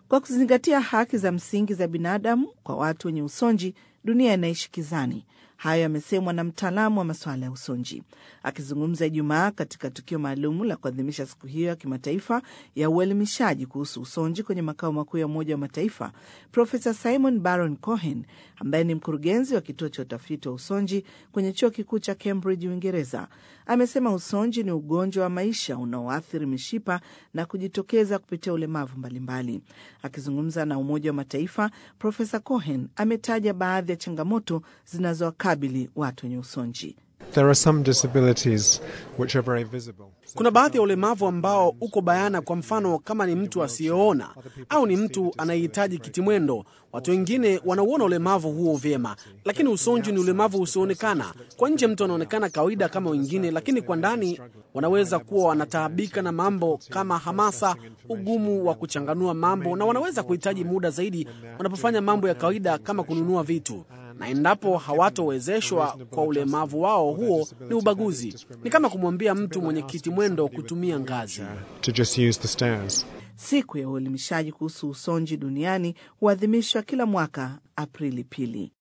Kwa kuzingatia haki za msingi za binadamu kwa watu wenye usonji, dunia inaishi kizani. Hayo yamesemwa na mtaalamu wa masuala ya usonji akizungumza Ijumaa katika tukio maalum la kuadhimisha siku hiyo ya kimataifa ya uelimishaji kuhusu usonji kwenye makao makuu ya Umoja wa Mataifa. Profesa Simon Baron Cohen ambaye ni mkurugenzi wa kituo cha utafiti wa usonji kwenye chuo kikuu cha Cambridge, Uingereza, amesema usonji ni ugonjwa wa maisha unaoathiri mishipa na kujitokeza kupitia ulemavu mbalimbali. Akizungumza na Umoja wa Mataifa, Profesa Cohen ametaja baadhi ya changamoto zinazowakabili watu wenye usonji. There are some disabilities which are very visible. Kuna baadhi ya ulemavu ambao uko bayana. Kwa mfano, kama ni mtu asiyeona au ni mtu anayehitaji kitimwendo, watu wengine wanauona ulemavu huo vyema, lakini usonji ni ulemavu usioonekana. Kwa nje mtu anaonekana kawaida kama wengine, lakini kwa ndani wanaweza kuwa wanataabika na mambo kama hamasa, ugumu wa kuchanganua mambo, na wanaweza kuhitaji muda zaidi wanapofanya mambo ya kawaida kama kununua vitu na endapo hawatowezeshwa kwa ulemavu wao, huo ni ubaguzi. Ni kama kumwambia mtu mwenye kiti mwendo kutumia ngazi. To just use the stairs. Siku ya uelimishaji kuhusu usonji duniani huadhimishwa kila mwaka Aprili pili.